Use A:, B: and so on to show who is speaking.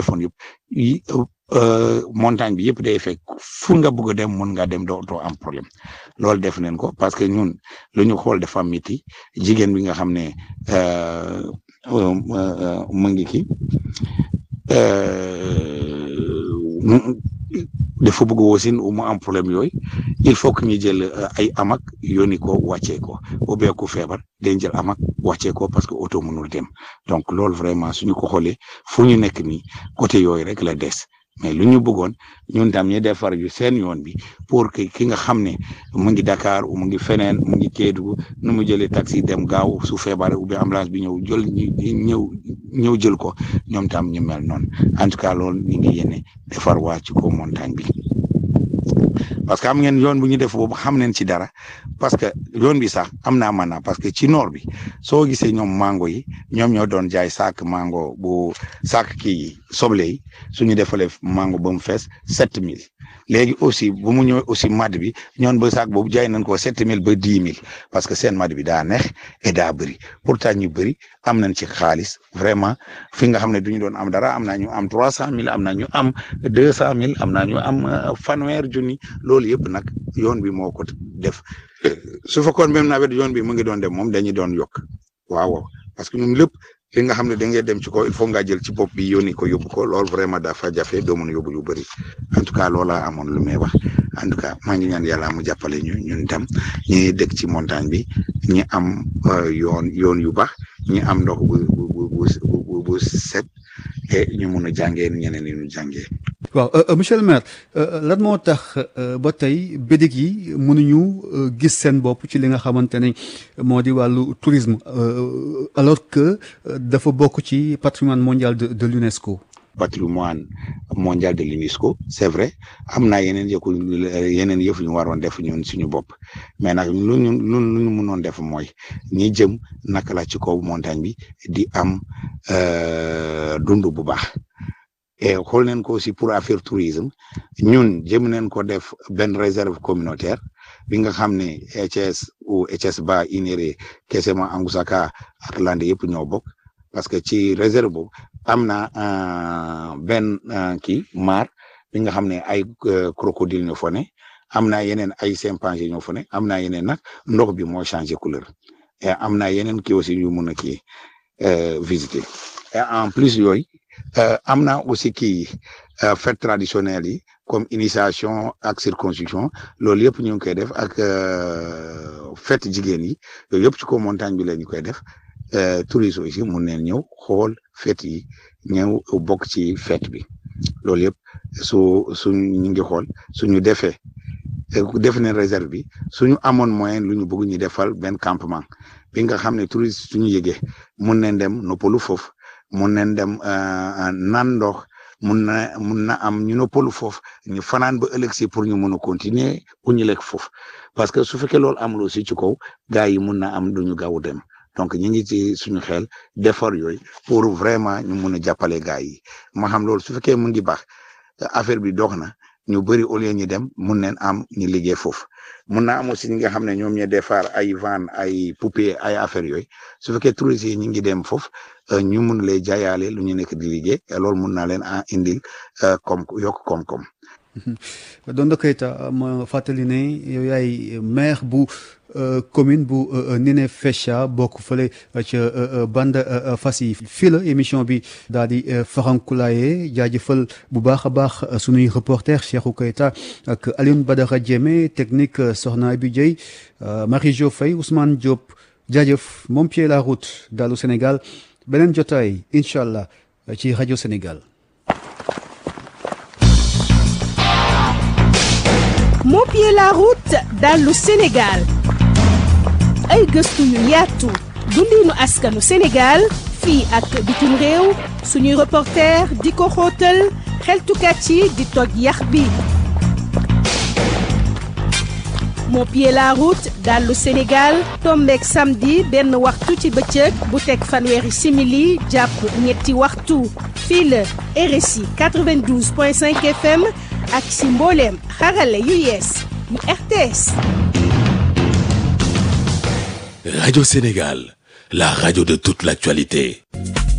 A: defoon yëpp yi montagne bi yëpp day fekk fu nga bëgg a dem mun nga dem doo doo am problème loolu def nañ ko parce que ñun lu ñu xool dafa miti jigéen bi nga xam ne mu ngi ki dafa bëgg wasin mu am problème yooyu il faut que ñu jël ay amak yónni ko wàccee ko ou bien ku feebar dañ jël amak wàccee ko parce que oto mënul dem donc loolu vraiment suñu ko xoolee fu ñu nekk nii côté yooyu rek la des mais lu ñu bëggoon ñun tam ñu defar yu seen yoon bi pour que ki nga xam ne mu ngi Dakar mu ngi feneen mu ngi Kédougou nu mu jëlee taxi dem gaaw su feebaree ou bien ambulance bi ñëw jël ñëw ñëw jël ko ñoom tam ñu mel noonu en tout cas loolu ñu ngi yéene defar waa ci kaw montagne bi parce que am ngeen yoon bu ñu def boobu xam nañ ci dara parce que yoon bi sax am naa maanaam parce que ci noor bi soo gisee ñoom mango yi ñoom ñoo doon jaay saak mango bu saak kii soble yi suñu defalee mango ba mu fees sept mille léegi aussi bu mu ñëwee aussi mad bi ñoon ba saak boobu jaay nañ ko sept mille ba dix mille parce que seen mad bi daa neex et daa bëri pourtant ñu bëri am nañ ci xaalis vraiment fi nga xam ne du ñu doon am dara am naa ñu am trois cent mille am naa ñu am deux cent mille am naa ñu am fanweer junni loolu yëpp nag yoon bi moo ko def su fekkoon même nawet yoon bi mu ngi doon dem moom dañuy doon yokk waaw parce que ñun lépp li nga xam ne da ngay dem ci ko il faut nga jël ci bopp bi yónni ko yóbbu ko loolu vraiment dafa jafe doo mën a yóbbu lu bëri en tout cas loola amoon lu may wax en tout cas maa ngi ñaan yàlla mu jàppale ñu ñun tam ñi dëkk ci montagne bi ñi am yoon yoon yu baax ñi am ndox bu bu bu bu set et ñu mun a jàngee ñeneen ñi ñu jàngee.
B: waaw monsieur le maire lan moo tax ba tey bédik yi mënuñu gis seen bopp ci li nga xamante ne moo di wàllu tourisme alors que dafa bokk ci patrimoine mondial de de l'UNESCO.
A: patrimoine mondial de l'UNESCO c'est vrai am naa yeneen yëkku yeneen yëf ñu waroon def ñun suñu bopp mais nag lu ñu lu ñu mënoon def mooy ñi jëm naka la ci kaw montagne bi di am dund bu baax. et xool nañ ko aussi pour affaire tourisme ñun jëm nañ ko def benn réserve communautaire bi nga xam ne ETS ou ETS ba Inéré Kesema Angusaka ak Landé yëpp ñoo bokk parce que ci réserve boobu am na benn kii mar bi nga xam ne ay crocodile ñoo fa ne am na yeneen ay chimpanzé ñoo fa ne am na yeneen nag ndox bi moo changé couleur et am na yeneen kii aussi ñu mun a kii visiter et en plus yooyu am na aussi kii fête traditionnelle yi comme initiation ak circoncision loolu yëpp ñu ngi koy def ak fête jigéen yi yooyu yëpp ci ko montagne bi la ñu koy def touristes aussi mun neen ñëw xool fête yi ñëw bokk ci fête bi loolu yëpp su suñ ñu ngi xool suñu defee def nañ réserve bi suñu amoon moyen lu ñu bëgg ñu defal benn campement bi nga xam ne touristes suñu yëgee mun nañ dem noppalu foofu mun nañ dem naan ndox mun na mun na am ñu noppalu foofu ñu fanaan ba ëllëg si pour ñu mun a continuer pour ñu lekk foofu parce que su fekkee loolu amul aussi ci kaw gars yi mun na am du ñu gaaw dem donc ñu ngi ci suñu xel defar yooyu pour vraiment ñu mun a jàppale gars yi ma xam loolu su fekkee mu ngi baax affaire bi dox na ñu bëri au lieu ñu dem mun neen am ñu liggéey foofu mun na am aussi ñi nga xam ne ñoom ñooy defar ay van ay poupée ay affaire yooyu su fekkee touristes yi ñu ngi dem foofu ñu mun lay jaayaale lu ñu nekk di liggéey loolu mun naa leen a indil koom yokk koom-koom.
B: Dondo Keita ma fàttali ne yow yaay maire bu commune bu Ninifécha bokk fële ca bande fas yi fii la émission bi daal di farankulaaye jaajëfal bu baax a baax sunuy reporter Cheikhou Keita ak Alioune Badara Diémé technique Soxna Abi Dieye Marie Jo Faye Ousmane Diop jaajëf moom pied la route dalu Sénégal beneen jotaay incha allah ci rajo Sénégal.
C: moo pied la route dallu Sénégal ay gëstu yu yaatu dundinu askanu Sénégal fii ak bitim réew suñuy reporter di ko xóotal xeltukat yi di toj yax bi moo pied la route dallu Sénégal tombeek samedi benn waxtu ci bëccëg bu teg fanweeri simili jàpp ñetti waxtu fii la RSI 92.5 FM ak si mbooleem xarale yu yees yu RTS.
D: Radio Sénégal, la radio de toute l'actualité.